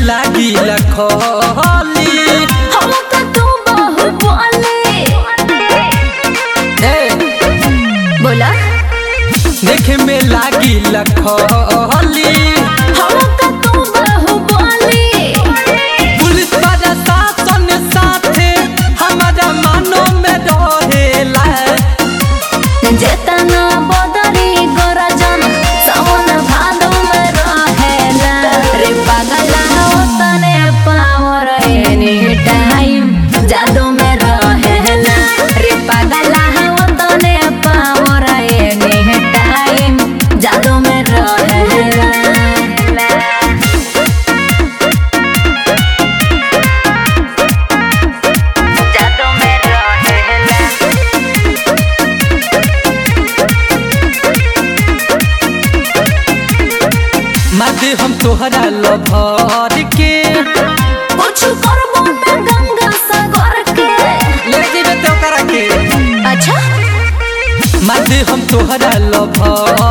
लागी लखोली हम तो तू बाहुबली ए बोला देखे में लागी लखोली हम तो तू बाहुबली पुलिस प्रशासन साथे हमारा मानो में रहेला जेतना बदरी गरजन सावन भादो में रहेला रे पागला ओतने पावर एनी टाइम जादू में रहेला रे पागला ओतने पावर एनी टाइम जादू में रहेला जादू में रहेला मदे हम तोहरा लभर के कुछ करबो ना गंगा सागर के ले जेबे तो करा के अच्छा मदे हम तोहरा लभर